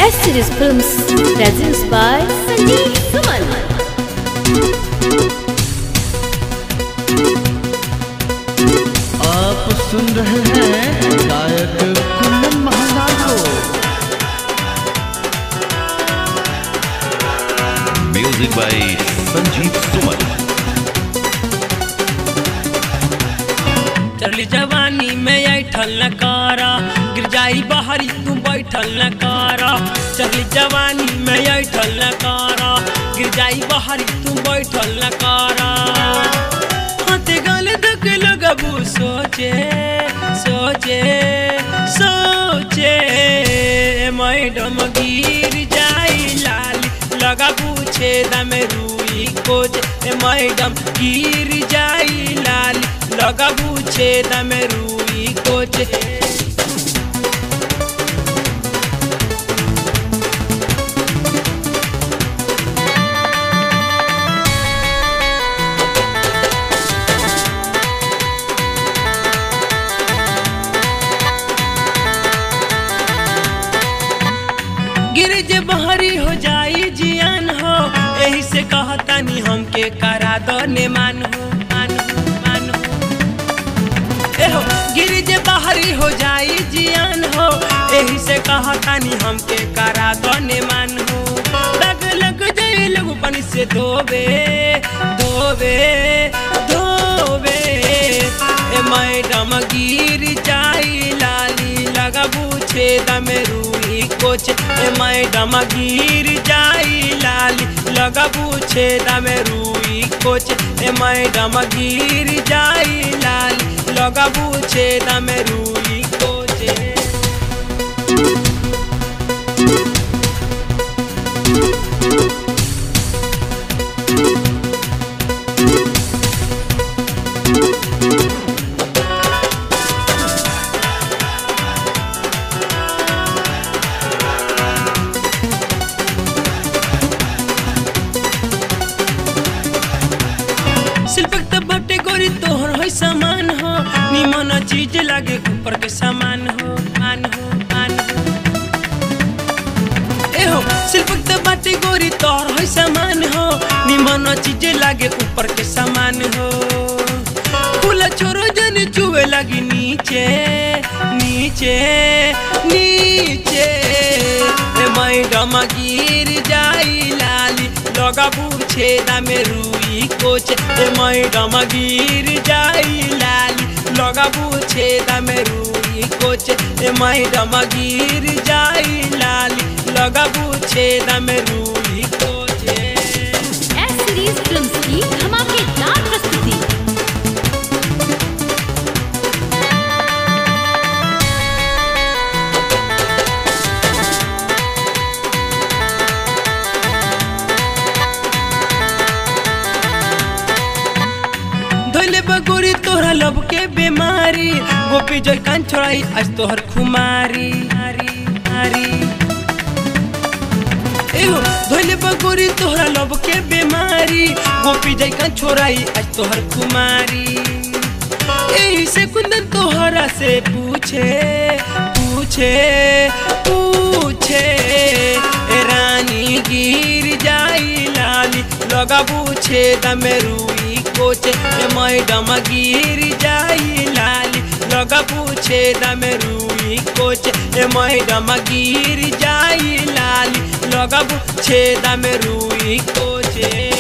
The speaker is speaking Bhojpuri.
S Series Films presents by Sanjeev Suman. आप सुन रहे हैं गायक कुंदन महालाल को म्यूजिक बाय संजीव सुमन चली जवानी में ऐठल न कारा गिर जाई बाहरी तू बैठल न कारा चली जवानी में ऐठल न कारा गिर जाई बाहरी तू बैठल न कारा हाथे गाले धक लगबू सोचे सोचे सोचे मैडम गिर जाई लाली लगा पूछे दम रुई कोच ए मैडम गिर जाई लाली लगा पूछे दम रुई कोच गिर जे बहरी हो जाई जियान हो यही से कहतानी हमके करा दो ने मान हो मान हो मान हो ए हो गिर जे बहरी हो जाई जियान हो यही से कहतानी हमके करा दो ने मान हो लग लग जाई लगू पानी से धोबे धोबे धोबे ए मैडम गिर जाई लाली लगा पूछे दम रूई कोच ए मैडम गिर जाई लाली लगा पूछे दम रूई कोच ए मैडम गिर जाई लाली लगा पूछे दम रूई कोच शिल्पक त बटे गोरी तोहर होई सामान हो निमन चीज लागे ऊपर के सामान हो मान हो मान हो ए हो शिल्पक त बटे गोरी तोहर होई सामान हो निमन चीज लागे ऊपर के सामान हो फूल छोरो जन चुवे लगी नीचे नीचे नीचे ए मैडम गिर जाई लाली लगा पूछे दामे रुई कोच ए मैडम गिर जाई लाली लगा पूछे दामे रुई कोच ए मैडम गिर जाई लाली लगा पूछे दामे रुई कोच S Series Films की धमाकेदार प्रस्तुति धोले बगोरी तोहरा लब के बीमारी गोपी जोई कान छोड़ाई आज तोहर खुमारी आरी आरी एहो धोले बगोरी तोहरा लब के बीमारी गोपी जोई कान छोड़ाई आज तोहर खुमारी यही से कुंदन तोहरा से पूछे पूछे पूछे ए रानी गिर जाई लाली लगा पूछे दमे रुई कोच ए मैडम गिर जाई लाली लगा पूछे दमे रुई कोच ए मैडम गिर जाई लाली लगा पूछे दमे रुई कोच